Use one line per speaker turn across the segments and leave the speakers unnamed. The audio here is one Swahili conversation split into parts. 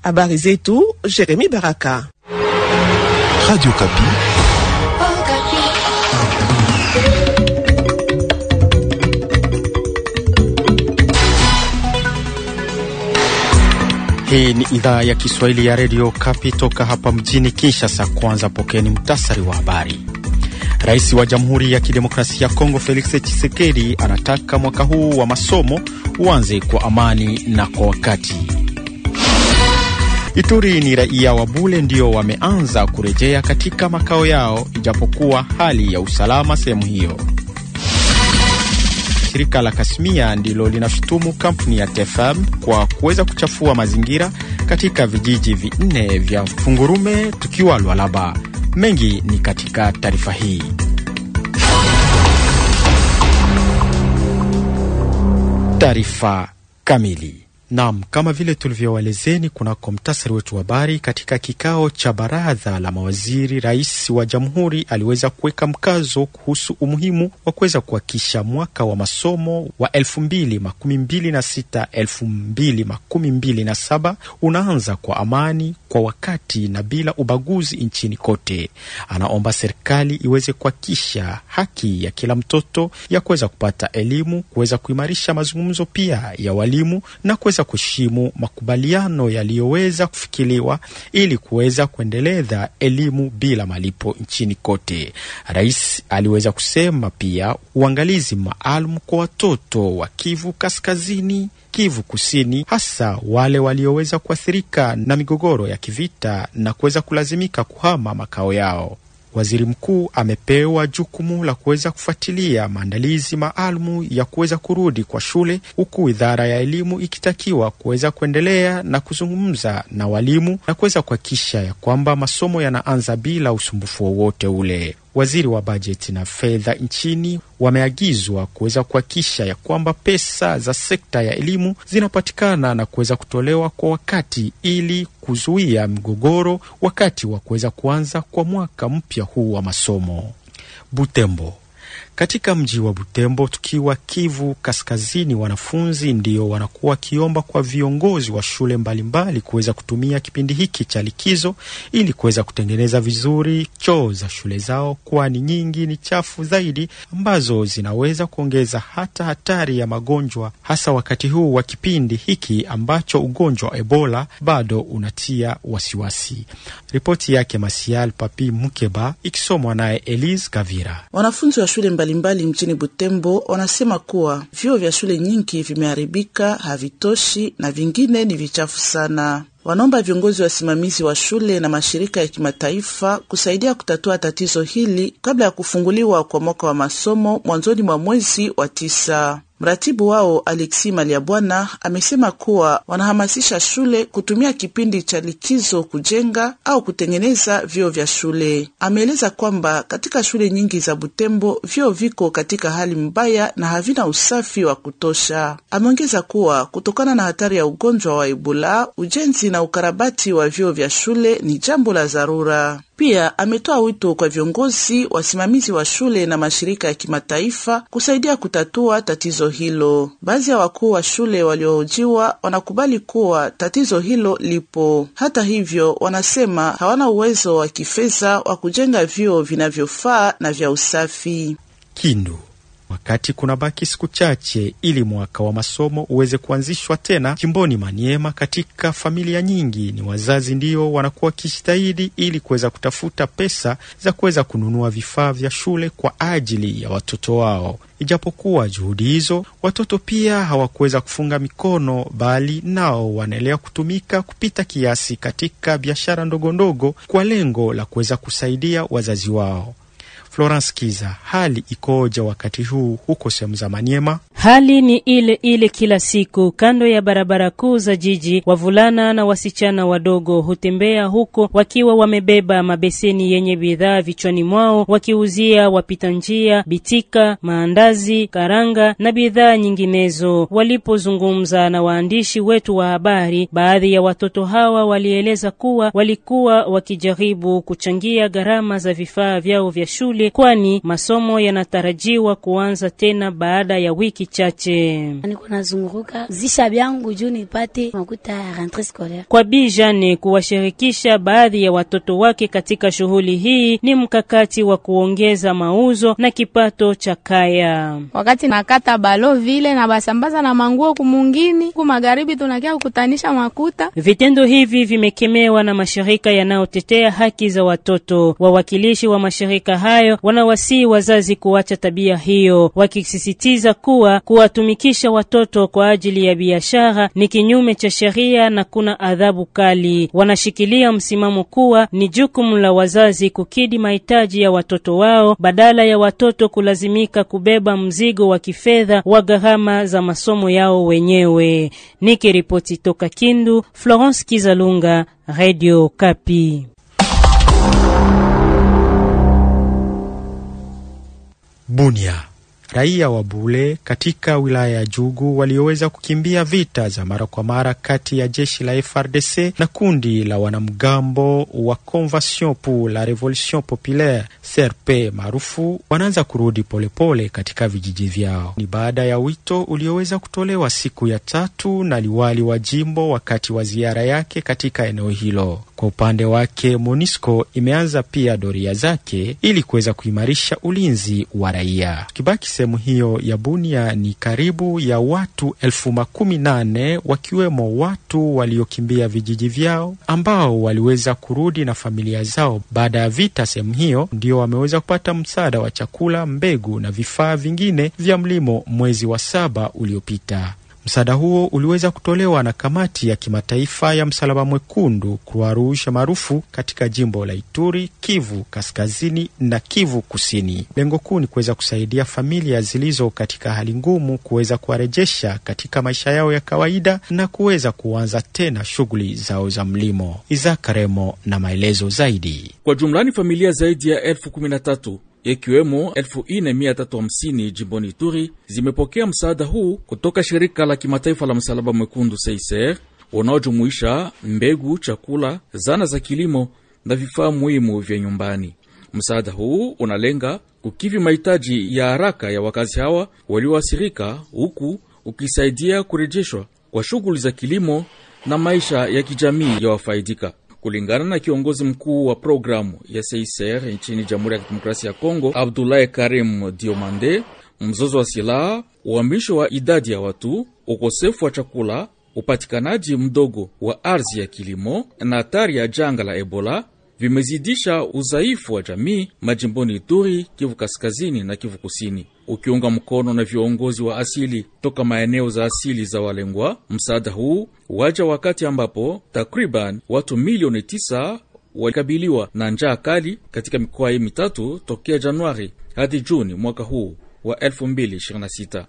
Habari zetu Jeremy Baraka.
Radio Kapi.
Hii ni idhaa ya Kiswahili ya redio Kapi toka hapa mjini Kinshasa. Kwanza pokeni mtasari wa habari. Rais wa Jamhuri ya Kidemokrasia ya Kongo Felix Tshisekedi anataka mwaka huu wa masomo uanze kwa amani na kwa wakati. Ituri ni raia wa Bule ndio wameanza kurejea katika makao yao, ijapokuwa hali ya usalama sehemu hiyo. Shirika la Kasmia ndilo linashutumu kampuni ya TFM kwa kuweza kuchafua mazingira katika vijiji vinne vya Fungurume tukiwa Lwalaba. Mengi ni katika taarifa hii. Taarifa kamili. Naam, kama vile tulivyowaelezeni kunako mtasari wetu wa habari, katika kikao cha baraza la mawaziri, rais wa jamhuri aliweza kuweka mkazo kuhusu umuhimu wa kuweza kuhakikisha mwaka wa masomo wa elfu mbili makumi mbili na sita elfu mbili makumi mbili na saba unaanza kwa amani, kwa wakati na bila ubaguzi nchini kote. Anaomba serikali iweze kuhakikisha haki ya kila mtoto ya kuweza kupata elimu, kuweza kuimarisha mazungumzo pia ya walimu na kuweza kuheshimu makubaliano yaliyoweza kufikiliwa ili kuweza kuendeleza elimu bila malipo nchini kote. Rais aliweza kusema pia uangalizi maalum kwa watoto wa Kivu Kaskazini, Kivu Kusini, hasa wale walioweza kuathirika na migogoro ya kivita na kuweza kulazimika kuhama makao yao. Waziri mkuu amepewa jukumu la kuweza kufuatilia maandalizi maalumu ya kuweza kurudi kwa shule, huku idara ya elimu ikitakiwa kuweza kuendelea na kuzungumza na walimu na kuweza kuhakikisha ya kwamba masomo yanaanza bila usumbufu wowote ule. Waziri wa bajeti na fedha nchini wameagizwa kuweza kuhakikisha ya kwamba pesa za sekta ya elimu zinapatikana na kuweza kutolewa kwa wakati ili kuzuia mgogoro wakati wa kuweza kuanza kwa mwaka mpya huu wa masomo. Butembo katika mji wa Butembo tukiwa Kivu Kaskazini, wanafunzi ndio wanakuwa wakiomba kwa viongozi wa shule mbalimbali kuweza kutumia kipindi hiki cha likizo ili kuweza kutengeneza vizuri choo za shule zao, kwani nyingi ni chafu zaidi ambazo zinaweza kuongeza hata hatari ya magonjwa, hasa wakati huu wa kipindi hiki ambacho ugonjwa wa Ebola bado unatia wasiwasi. Ripoti yake Masial Papi Mukeba ikisomwa naye Elise Kavira.
Wanafunzi wa shule mbalimbali mjini Butembo wanasema kuwa vyoo vya shule nyingi vimeharibika, havitoshi na vingine ni vichafu sana. Wanaomba viongozi wasimamizi wa shule na mashirika ya kimataifa kusaidia kutatua tatizo hili kabla ya kufunguliwa kwa mwaka wa masomo mwanzoni mwa mwezi wa tisa. Mratibu wao Alexi Maliabwana amesema kuwa wanahamasisha shule kutumia kipindi cha likizo kujenga au kutengeneza vyoo vya shule. Ameeleza kwamba katika shule nyingi za Butembo vyoo viko katika hali mbaya na havina usafi wa kutosha. Ameongeza kuwa kutokana na hatari ya ugonjwa wa Ebola, ujenzi na ukarabati wa vyoo vya shule ni jambo la dharura. Pia ametoa wito kwa viongozi, wasimamizi wa shule na mashirika ya kimataifa kusaidia kutatua tatizo hilo. Baadhi ya wakuu wa shule waliohojiwa wanakubali kuwa tatizo hilo lipo. Hata hivyo, wanasema hawana uwezo wa kifedha wa kujenga vyoo vinavyofaa na vya usafi.
Kindu wakati kuna baki siku chache ili mwaka wa masomo uweze kuanzishwa tena jimboni Maniema. Katika familia nyingi ni wazazi ndio wanakuwa wakijitahidi ili kuweza kutafuta pesa za kuweza kununua vifaa vya shule kwa ajili ya watoto wao. Ijapokuwa juhudi hizo, watoto pia hawakuweza kufunga mikono, bali nao wanaendelea kutumika kupita kiasi katika biashara ndogondogo kwa lengo la kuweza kusaidia wazazi wao. Florence Kiza, hali ikoje wakati huu huko sehemu za Maniema?
Hali ni ile ile kila siku kando ya barabara kuu za jiji. Wavulana na wasichana wadogo hutembea huko wakiwa wamebeba mabeseni yenye bidhaa vichwani mwao, wakiuzia wapita njia bitika, maandazi, karanga na bidhaa nyinginezo. Walipozungumza na waandishi wetu wa habari, baadhi ya watoto hawa walieleza kuwa walikuwa wakijaribu kuchangia gharama za vifaa vyao vya shule, kwani masomo yanatarajiwa kuanza tena baada ya wiki machache.
Niko nazunguruka zisha vyangu juu nipate makuta ya rentree scolaire.
Kwa Bi Jane kuwashirikisha baadhi ya watoto wake katika shughuli hii ni mkakati wa kuongeza mauzo na kipato cha kaya.
Wakati nakata balo vile na basambaza na manguo kumungini ku magharibi, tunakia kukutanisha makuta.
Vitendo hivi vimekemewa na mashirika yanayotetea haki za watoto. Wawakilishi wa mashirika hayo wanawasihi wazazi kuacha tabia hiyo, wakisisitiza kuwa kuwatumikisha watoto kwa ajili ya biashara ni kinyume cha sheria na kuna adhabu kali. Wanashikilia msimamo kuwa ni jukumu la wazazi kukidhi mahitaji ya watoto wao badala ya watoto kulazimika kubeba mzigo wa kifedha wa gharama za masomo yao wenyewe. Nikiripoti toka Kindu, Florence Kizalunga, Radio Kapi.
Bunia. Raia wa Bule katika wilaya ya Jugu walioweza kukimbia vita za mara kwa mara kati ya jeshi la FRDC na kundi la wanamgambo wa Convention pour la Revolution Populaire CRP maarufu wanaanza kurudi polepole pole katika vijiji vyao. Ni baada ya wito ulioweza kutolewa siku ya tatu na liwali wa jimbo wakati wa ziara yake katika eneo hilo. Kwa upande wake, MONUSCO imeanza pia doria zake ili kuweza kuimarisha ulinzi wa raia. Tukibaki sehemu hiyo ya Bunia, ni karibu ya watu elfu makumi nane wakiwemo watu waliokimbia vijiji vyao ambao waliweza kurudi na familia zao baada ya vita sehemu hiyo, ndio wameweza kupata msaada wa chakula, mbegu na vifaa vingine vya mlimo mwezi wa saba uliopita. Msaada huo uliweza kutolewa na kamati ya kimataifa ya Msalaba Mwekundu Croix Rouge maarufu katika jimbo la Ituri, Kivu Kaskazini na Kivu Kusini. Lengo kuu ni kuweza kusaidia familia zilizo katika hali ngumu kuweza kuwarejesha katika maisha yao ya kawaida na kuweza kuanza tena shughuli zao za mlimo. Isaac Remo na maelezo zaidi.
Kwa jumlani familia zaidi ya elfu kumi na tatu ikiwemo 4350 jimboni Ituri zimepokea msaada huu kutoka shirika la kimataifa la msalaba mwekundu CICR unaojumuisha mbegu, chakula, zana za kilimo na vifaa muhimu vya nyumbani. Msaada huu unalenga kukivi mahitaji ya haraka ya wakazi hawa walioathirika, huku ukisaidia kurejeshwa kwa shughuli za kilimo na maisha ya kijamii ya wafaidika. Kulingana na kiongozi mkuu wa programu ya CICR nchini Jamhuri ya Kidemokrasia ya Kongo, Abdoulaye Karim Diomande, mzozo wa silaha, uhamisho wa idadi ya watu, ukosefu wa chakula, upatikanaji mdogo wa ardhi ya kilimo na hatari ya janga la Ebola vimezidisha udhaifu wa jamii majimboni Ituri, Kivu Kaskazini na Kivu Kusini. Ukiunga mkono na viongozi wa asili toka maeneo za asili za walengwa, msaada huu waja wakati ambapo takriban watu milioni tisa walikabiliwa na njaa kali katika mikoa hii mitatu tokea Januari hadi Juni mwaka huu wa 2026.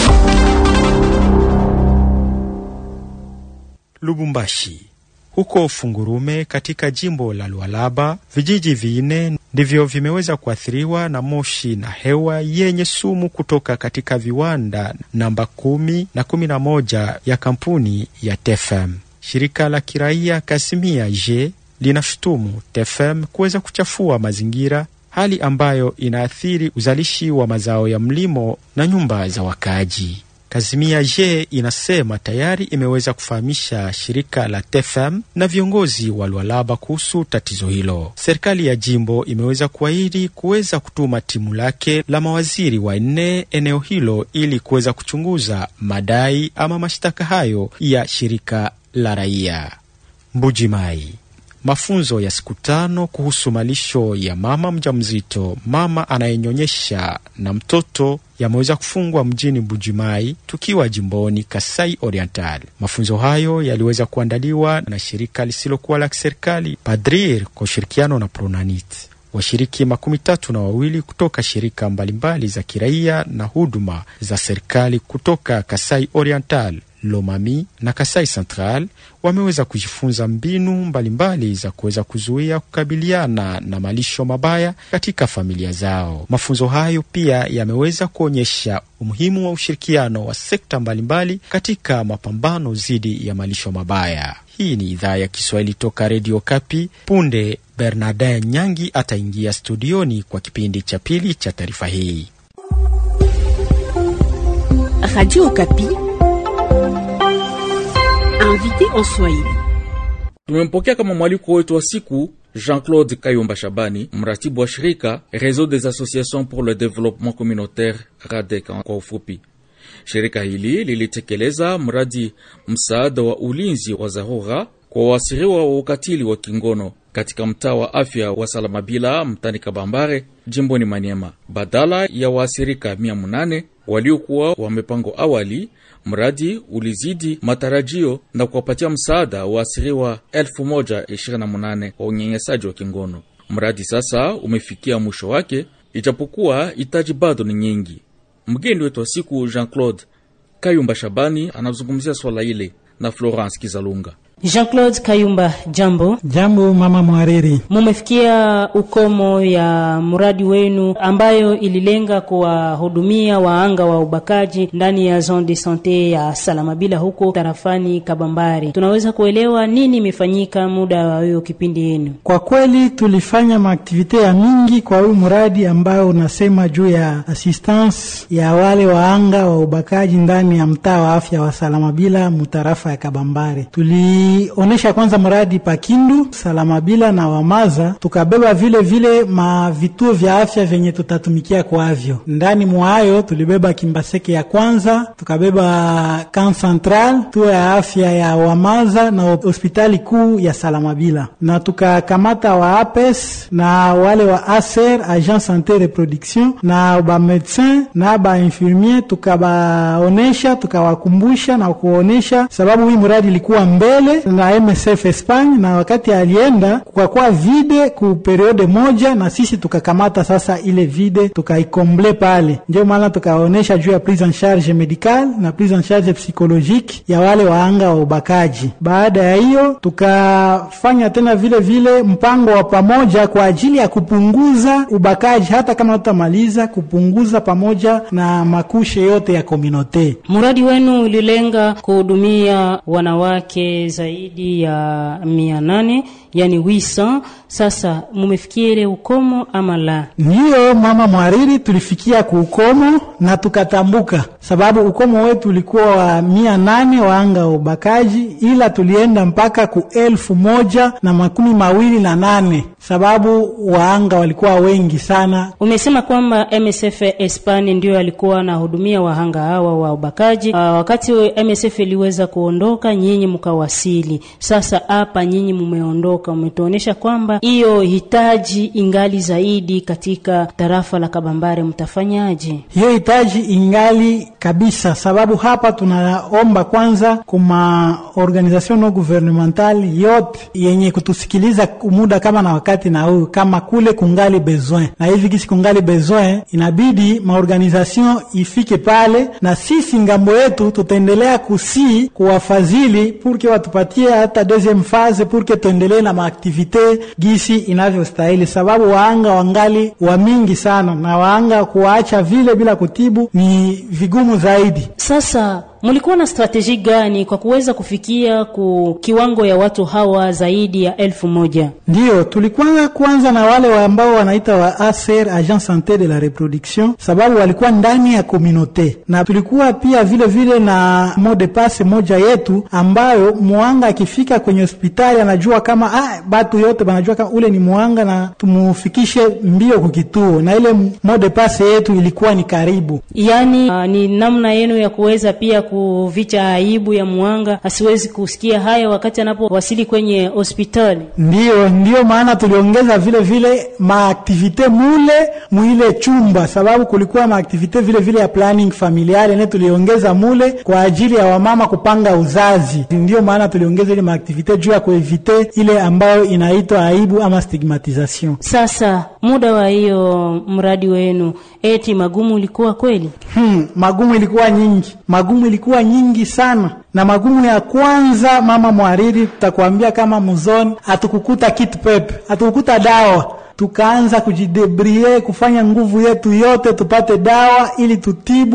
Lubumbashi huko Fungurume katika jimbo la Lualaba, vijiji vinne ndivyo vimeweza kuathiriwa na moshi na hewa yenye sumu kutoka katika viwanda namba kumi na kumi na moja ya kampuni ya TFM. Shirika la kiraia Kasimia J linashutumu TFM kuweza kuchafua mazingira, hali ambayo inaathiri uzalishi wa mazao ya mlimo na nyumba za wakaaji. Kazimia J inasema tayari imeweza kufahamisha shirika la TFM na viongozi wa Lualaba kuhusu tatizo hilo. Serikali ya jimbo imeweza kuahidi kuweza kutuma timu lake la mawaziri wanne eneo hilo ili kuweza kuchunguza madai ama mashtaka hayo ya shirika la raia. Mbujimai mafunzo ya siku tano kuhusu malisho ya mama mjamzito, mama anayenyonyesha na mtoto yameweza kufungwa mjini Mbujimai tukiwa jimboni Kasai Oriental. Mafunzo hayo yaliweza kuandaliwa na shirika lisilokuwa la kiserikali Padrir kwa ushirikiano na Pronanit. Washiriki makumi tatu na wawili kutoka shirika mbalimbali za kiraia na huduma za serikali kutoka Kasai Oriental Lomami na Kasai Central wameweza kujifunza mbinu mbalimbali mbali za kuweza kuzuia kukabiliana na malisho mabaya katika familia zao. Mafunzo hayo pia yameweza kuonyesha umuhimu wa ushirikiano wa sekta mbalimbali mbali katika mapambano dhidi ya malisho mabaya. Hii ni idhaa ya Kiswahili toka Redio Kapi. Punde Bernardin Nyangi ataingia studioni kwa kipindi cha pili cha taarifa hii.
Radio Okapi, invité en Swahili.
Tumempokea kama mwaliko wetu wa siku Jean-Claude Kayumba Shabani, mratibu wa shirika Réseau des Associations pour le Développement Communautaire RADEC kwa ufupi. Shirika hili lilitekeleza mradi msaada wa ulinzi wa dharura kwa waasiriwa wa ukatili wa kingono katika mtaa wa afya wa Salamabila mtani Kabambare jimboni Maniema. Badala ya waasirika mia munane waliokuwa wamepangwa awali, mradi ulizidi matarajio na kuwapatia msaada waasiriwa elfu moja ishirini na munane wa unyanyasaji wa kingono. Mradi sasa umefikia mwisho wake, ijapokuwa hitaji bado ni nyingi. Mgeni wetu wa siku Jean-Claude Kayumba Shabani anazungumzia swala ile na Florence Kizalunga.
Jean-Claude Kayumba, jambo.
Jambo mama mwariri.
Mumefikia ukomo ya mradi wenu ambayo ililenga kuwahudumia waanga wa ubakaji ndani ya zone de sante ya Salamabila huko tarafani Kabambari. Tunaweza kuelewa nini imefanyika muda wa hiyo kipindi yenu?
Kwa kweli tulifanya maaktivite ya mingi kwa huu mradi ambao unasema juu ya assistance ya wale waanga wa ubakaji ndani ya mtaa wa afya wa Salamabila mutarafa ya Kabambari. Tuli onesha kwanza mradi Pakindu, Salamabila na Wamaza, tukabeba vile vile ma vituo vya afya vyenye tutatumikia kwavyo. Ndani mwayo tulibeba Kimbaseke ya kwanza, tukabeba Camp Central, tuo ya afya ya Wamaza na hospitali kuu ya Salamabila, na tukakamata wa APES na wale wa ASER, Agent Sante Reproduction, na ba medecin na ba infirmier, tukabaonesha tukawakumbusha na kuonesha sababu hii mradi ilikuwa mbele na MSF Espagne, na wakati alienda kukakuwa vide ku periode moja, na sisi tukakamata sasa ile vide tukaikomble pale. Ndio maana tukaonesha juu ya prise en charge medical na prise en charge psychologique ya wale waanga wa ubakaji. Baada ya hiyo, tukafanya tena vile vile mpango wa pamoja kwa ajili ya kupunguza ubakaji, hata kama tutamaliza kupunguza pamoja na makushe yote ya komunote.
Mradi wenu ulilenga kuhudumia wanawake zaidi ya mia nane yani wisa. Sasa mumefikia ile ukomo ama la?
Ndiyo mama mwariri, tulifikia kuukomo na tukatambuka, sababu ukomo wetu ulikuwa wa mia nane waanga wa ubakaji, ila tulienda mpaka ku elfu moja na makumi mawili na nane sababu waanga walikuwa wengi sana.
Umesema kwamba MSF Espanya ndio alikuwa anahudumia wahanga hawa wa ubakaji. Uh, wakati MSF iliweza kuondoka, nyinyi mkawasili. Sasa hapa nyinyi mumeondoka, umetuonesha kwamba hiyo hitaji ingali zaidi katika tarafa la Kabambare, mtafanyaje?
Hiyo hitaji ingali kabisa, sababu hapa tunaomba kwanza kuma organisation no gouvernemental yote yenye kutusikiliza muda kama na wakati na huu kama kule kungali besoin na hivi kisi kungali besoin, inabidi maorganisation ifike pale, na sisi ngambo yetu tutaendelea kusii kuwafadhili purke watupatie hata deuxième phase purke tuendelee na maaktivite gisi inavyostahili, sababu waanga wangali wa mingi sana, na waanga kuwaacha vile bila kutibu ni vigumu zaidi.
Sasa mulikuwa na strateji gani kwa kuweza kufikia ku kiwango ya watu hawa zaidi ya elfu moja?
Ndiyo, tulikuwa kwanza na wale wa ambao wanaita wa ASER, Agent Sante de la Reproduction, sababu walikuwa ndani ya komunote, na tulikuwa pia vile vile na mode passe moja yetu ambayo muanga akifika kwenye hospitali anajua kama ah, batu yote banajua kama ule ni muanga na tumufikishe mbio kukituo, na ile mode passe yetu ilikuwa ni karibu,
yani uh, ni namna yenu ya kuweza pia kuvicha aibu ya muanga asiwezi kusikia haya wakati anapowasili kwenye hospitali.
Ndiyo, ndiyo maana tuliongeza vile vile maaktivite mule mwile chumba, sababu kulikuwa maaktivite vile vile ya planning familiale ne tuliongeza mule kwa ajili ya wamama kupanga uzazi. Ndiyo maana tuliongeza ile maaktivite juu ya kuevite ile ambayo inaitwa aibu ama stigmatisation.
Sasa muda wa hiyo mradi wenu, eti magumu ilikuwa kweli?
Hmm, magumu ilikuwa nyingi, magumu ilikuwa nyingi sana na magumu ya kwanza, mama mwariri, tutakwambia kama muzoni hatukukuta kit pepe, hatukukuta dawa tukaanza kujidebrie kufanya nguvu yetu yote tupate dawa ili tutibu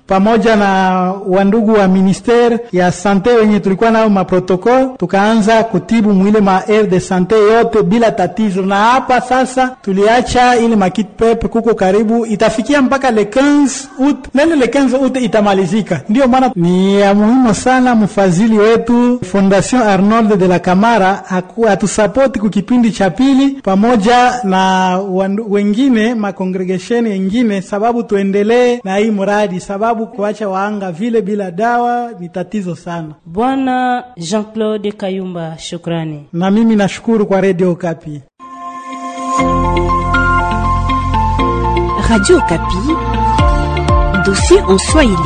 pamoja na wandugu wa ministere ya sante wenye tulikuwa nao maprotokol, tukaanza kutibu mwile ma aire de sante yote bila tatizo. Na hapa sasa tuliacha ile makit pepe kuko karibu itafikia mpaka le 15 août, nene le 15 août itamalizika. Ndio maana ni ya muhimu sana mfadhili wetu Fondation Arnold de la Camara atusapoti ku kipindi cha pili pamoja na wandu, wengine makongregesheni wengine, sababu tuendelee na hii mradi, sababu kuacha waanga vile bila dawa ni tatizo sana.
Bwana Jean-Claude Kayumba, shukrani.
Na mimi nashukuru kwa Radio Kapi.
Radio Kapi, dossier en Swahili.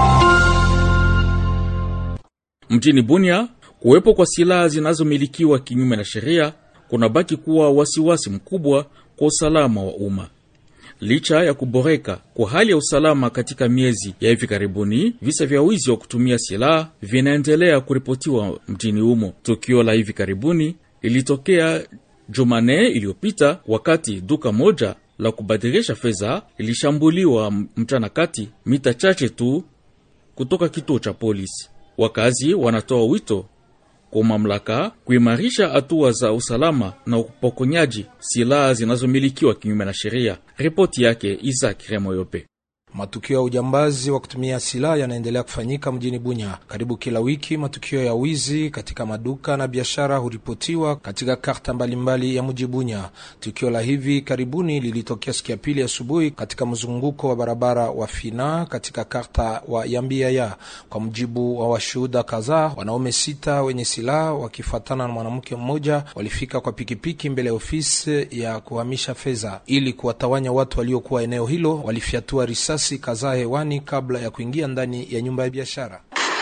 Mjini Bunia, kuwepo kwa silaha zinazomilikiwa kinyume na sheria kunabaki kuwa wasiwasi mkubwa kwa usalama wa umma. Licha ya kuboreka kwa hali ya usalama katika miezi ya hivi karibuni, visa vya wizi wa kutumia silaha vinaendelea kuripotiwa mjini humo. Tukio la hivi karibuni lilitokea Jumane iliyopita wakati duka moja la kubadilisha fedha ilishambuliwa mchana kati, mita chache tu kutoka kituo cha polisi. Wakazi wanatoa wito kwa mamlaka kuimarisha hatua za usalama na upokonyaji silaha zinazomilikiwa kinyume na sheria. Ripoti yake Isaac Remoyope.
Matukio ya ujambazi wa kutumia silaha yanaendelea kufanyika mjini Bunya. Karibu kila wiki matukio ya wizi katika maduka na biashara huripotiwa katika karta mbalimbali ya mji Bunya. Tukio la hivi karibuni lilitokea siku ya pili asubuhi katika mzunguko wa barabara wa Fina katika karta wa Yambiaya. Kwa mujibu wa washuhuda kadhaa, wanaume sita wenye silaha wakifuatana na mwanamke mmoja walifika kwa pikipiki mbele ya ofisi ya kuhamisha fedha. Ili kuwatawanya watu waliokuwa eneo hilo, walifyatua risasi kadhaa hewani kabla ya kuingia ndani ya nyumba ya biashara.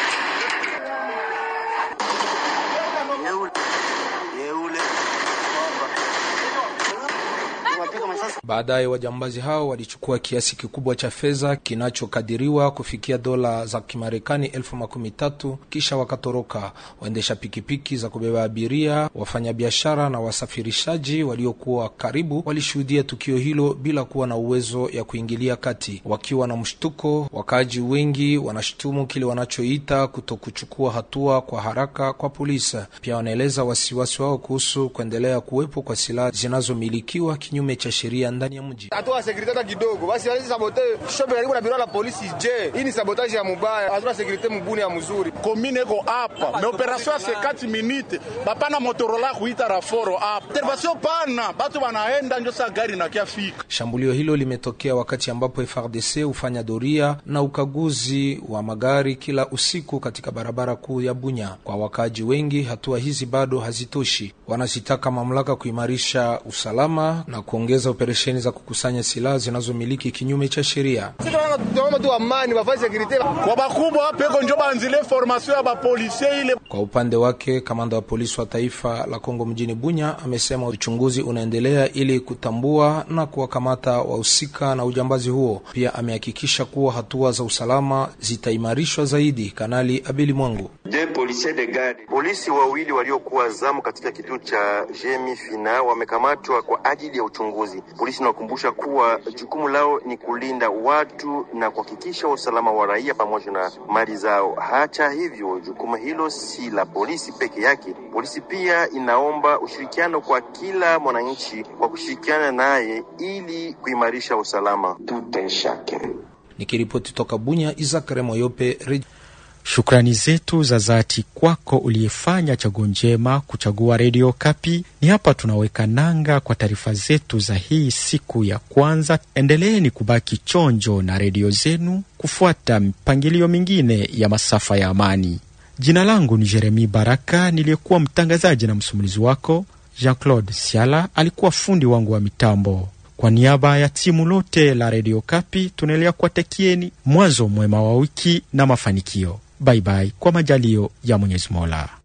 Baadaye wajambazi hao walichukua kiasi kikubwa cha fedha kinachokadiriwa kufikia dola za Kimarekani elfu makumi tatu kisha wakatoroka. Waendesha pikipiki za kubeba abiria, wafanyabiashara na wasafirishaji waliokuwa karibu walishuhudia tukio hilo bila kuwa na uwezo ya kuingilia kati. Wakiwa na mshtuko, wakaaji wengi wanashutumu kile wanachoita kutokuchukua hatua kwa haraka kwa polisi. Pia wanaeleza wasiwasi wao kuhusu kuendelea kuwepo kwa silaha zinazomilikiwa kinyume cha sheria ndani ya mji.
Hatuna sekurite hata kidogo, basi wale sabote shope karibu na biro la polisi. Je, hii ni sabotage ya mubaya? Hatuna sekurite mubuni ya mzuri.
Komine iko hapa me operation ya 50 minute bapana motorola kuita raforo hapa intervention pana batu banaenda njo saa gari nakia fika.
Shambulio hilo limetokea wakati ambapo FRDC hufanya doria na ukaguzi wa magari kila usiku katika barabara kuu ya Bunya. Kwa wakaji wengi, hatua hizi bado hazitoshi. Wanazitaka mamlaka kuimarisha usalama na kuongeza operesheni za kukusanya silaha zinazomiliki kinyume cha sheria.
Kwa bakubwa peko njo banzile formation ya bapolisie ile.
Kwa upande wake, kamanda wa polisi wa taifa la Kongo mjini Bunya amesema uchunguzi unaendelea ili kutambua na kuwakamata wahusika na ujambazi huo. Pia amehakikisha kuwa hatua za usalama zitaimarishwa zaidi. Kanali Abeli Mwangu:
polisi wawili waliokuwa zamu katika kituo cha Jemi Fina wamekamatwa kwa ajili ya uchunguzi. Polisi inakumbusha kuwa jukumu lao ni kulinda watu na kuhakikisha usalama wa raia pamoja na mali zao. Hata hivyo, jukumu hilo si la polisi peke yake. Polisi pia inaomba ushirikiano kwa kila mwananchi kwa kushirikiana naye ili kuimarisha usalama.
Nikiripoti toka Bunya, Isaac Remoyope, Redio
Shukrani zetu za dhati kwako uliyefanya chaguo njema kuchagua redio Kapi. Ni hapa tunaweka nanga kwa taarifa zetu za hii siku ya kwanza. Endeleeni kubaki chonjo na redio zenu kufuata mipangilio mingine ya masafa ya amani. Jina langu ni Jeremi Baraka, niliyekuwa mtangazaji na msimulizi wako. Jean Claude Siala alikuwa fundi wangu wa mitambo. Kwa niaba ya timu lote la redio Kapi tunaendelea kuwatakieni mwanzo mwema wa wiki na mafanikio. Baibai, kwa majalio ya Mwenyezi Mola.